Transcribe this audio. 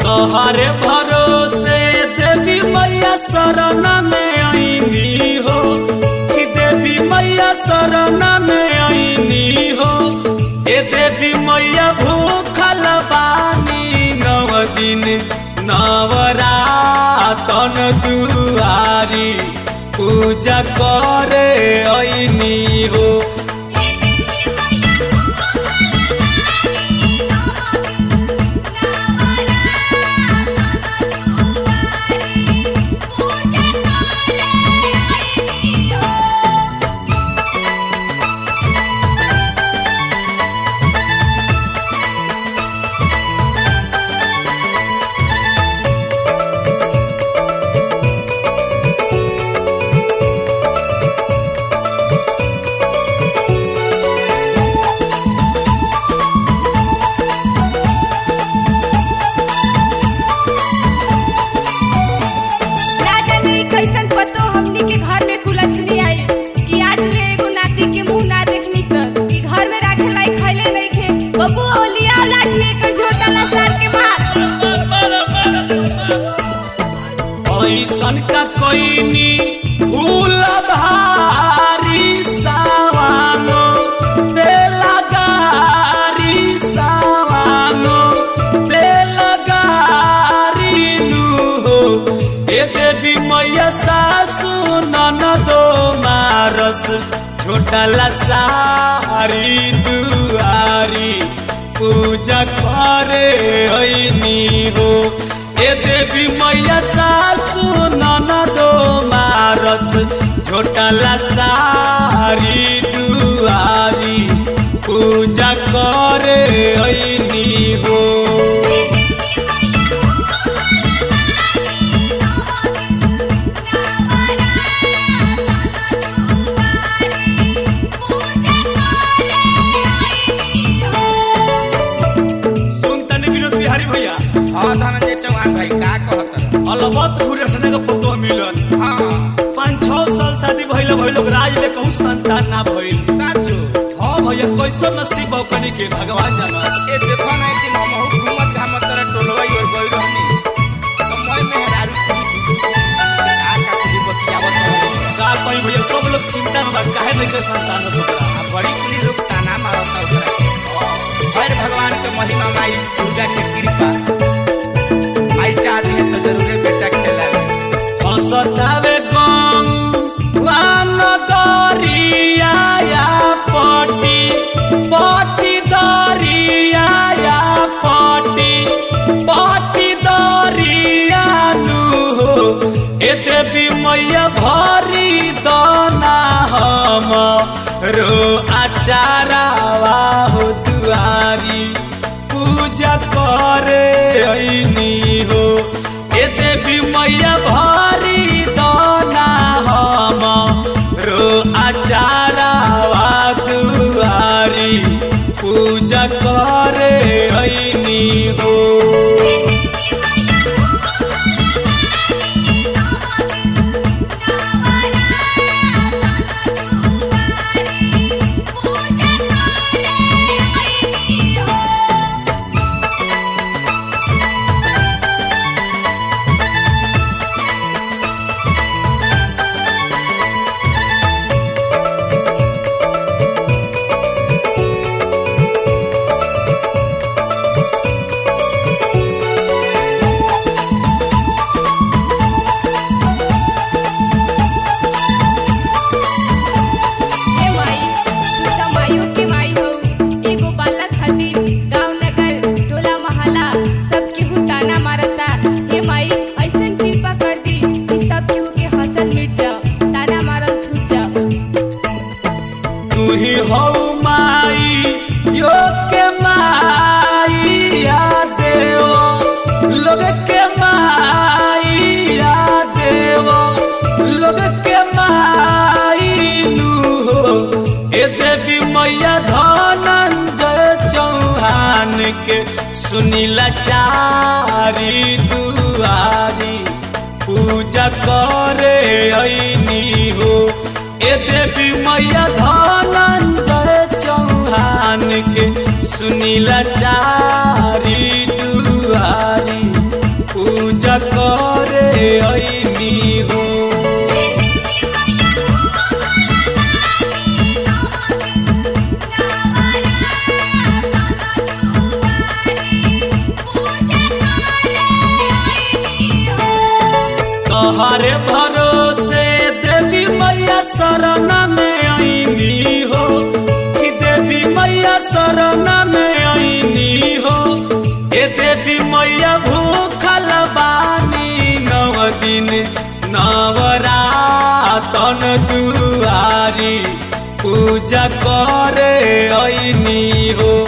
तोहरे भरोसे देवी मैया शरण में आईनी हो कि देवी मैया शरण में आईनी हो ए देवी मैया भूखल बानी नव दिन नवरातन दुआरी पूजा करे आईनी हो ना जाने कैसन पतो हमनी के घर में कुलछनी आई कि आज ले एगो नाती के मुंह ना देखनी सन कि घर में राखे लाई खैले नहीं खे बबू ओलिया लाठी एकर झोटा ला सार के मार ऐसन का कोइनी भूल भारी सावानो देला गारी सावानो देला गारी नु हो ए देवी मैया सासु ननदो मारस छोटा ला सारी दुआरी पूजा करे ऐनी हो ए देवी मैया सासु ननदो मारस छोटला सारी दुआरी पूजा करे ऐनी हो सुन तनी विनोद बिहारी भैया हाँ धनंजय चौहान भाई का कहत अलबत घुरटने का पतो मिलन हाँ पाँच छह साल शादी भइल भइल लोग राज ले कहूँ संतान ना भइल साचो हाँ भैया कैसन नसीब बा कनी के भगवान जाना ए देखो ना कि हम हूँ घूमत घामत तरह टोलवाई और गई रहनी समय में हरारू की का का कुछ बतियावत रहनी का कहीं भैया सब लोग चिंता में बा काहे नहीं के संतान होता आ बड़ी कुली लोग ताना मारत ओकरा हर भगवान के महिमा माई दुर्गा के कृपा आई चाहती है तो जरूर बेटा खेला हसतावे गौ वान दरिया या पटी पटी दरिया या पटी पटी दरिया नु हो ए देवी मैया भरी दना हम रो आचारावा हो दुआरी पूजा करे ऐनी हो ए देवी मैया भारी दाना हम रो आचारावा दुआरी पूजा करे ऐनी हो ए माई तू त माइयो के माई हो एगो बालक खातिर गांव नगर टोला मोहल्ला सब केहू ताना मारता हे माई ऐसन कृपा कर दी कि सब केहू के हंसल मिट जाओ ताना मारल छूट जाओ तू ही हो माई यो के माई या देवो लोग के माई या देवो लोग के माई नु हो ए देवी मैया धनंजय चौहान के सुनीला चारी दुआरी पूजा करे ऐनी हो ए देवी मैया धनंजय चौहान के सुनीला चारी दुआरी करे ऐनी हो तोहरे भरोसे देवी मैया शरण में आईनी हो कि देवी मैया शरण में आईनी हो ए देवी मैया भूखल बानी नव दिन नवरातन दुआरी पूजा करे ऐनी हो